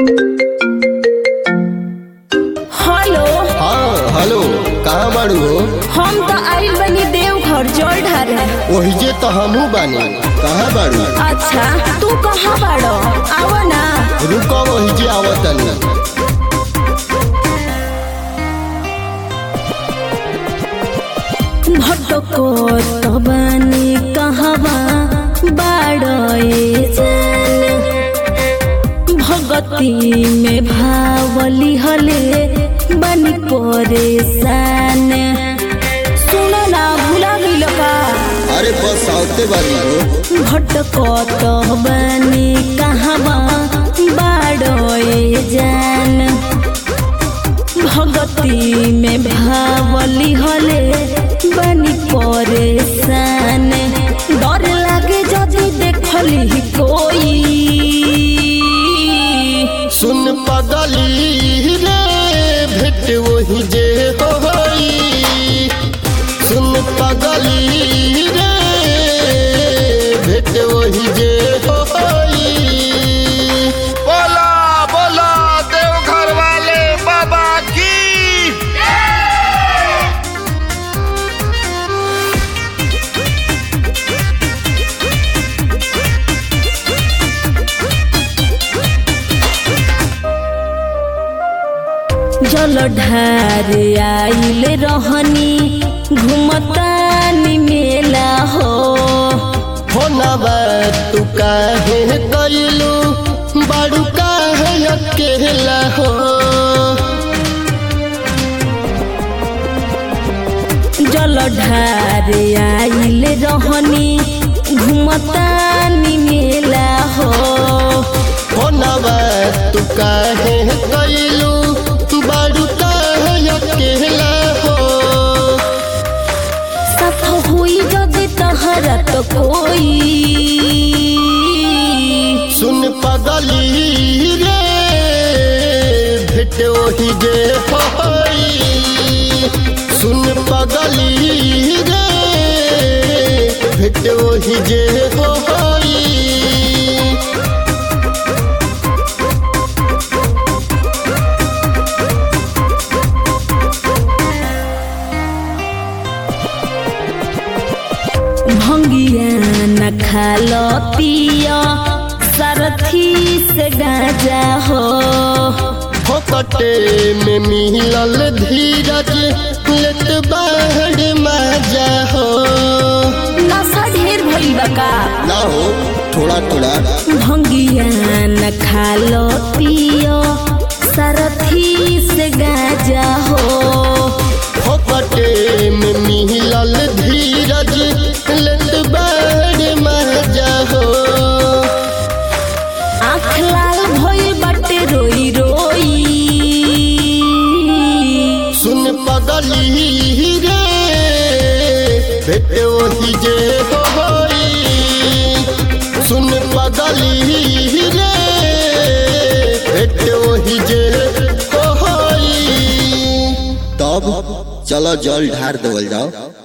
hello हाँ hello कहाँ बाड़ू हो हम तो आइल बनी देवघर जल ढारे ओहिजे तो हमहू बानी कहाँ बाड़ू अच्छा तू कहाँ बाड़ो आवा ना रुको ओहिजे आवतनी भटको तो बनी कहवा बाड़ो ए जान भगती में भावली हले बनी परेशान सुनो ना भूला गइल का अरे बस आवते बानी हो भटकत बनी कहवा बाड़ोए जान भगती में भावली हले बनी परेशान डर लागे जदि देखली कोई सुन पगली रे भेट वही जे होई सुन पगली रे भेट वही जे होई बोला बोला देवघर वाले बाबा की जल ढार आइल रहनी घुमतानी मेला हो होनबा तू काहे कइलू बाड़ू काहे अकेला हो जल ढार आइल रहनी घुमतानी मेला हो होनबा तू काहे कइलू बाड़ू काहे अकेला हो सफ हुई जदि तहरा तो कोई सुन पगली रे भेट वही जे होई सुन पगली रे भेट वही जे होई भंगिया न खालो पिया सरथी से गाजा हो फोकटे में मिलल धीरज लेत बाहर मजा हो नशा ढेर भइल बा का ना हो थोड़ा थोड़ा भंगिया न खालो पियो सरथी से गाजा हो फोकटे में मिलल धीरज लेत बाहर मजा हो आँख लाल भइल बाटे रोई रोई सुन पगली रे भेट वही जे होई सुन पगली रे भेट वही जे होई तब चलो जल ढार देवल जाओ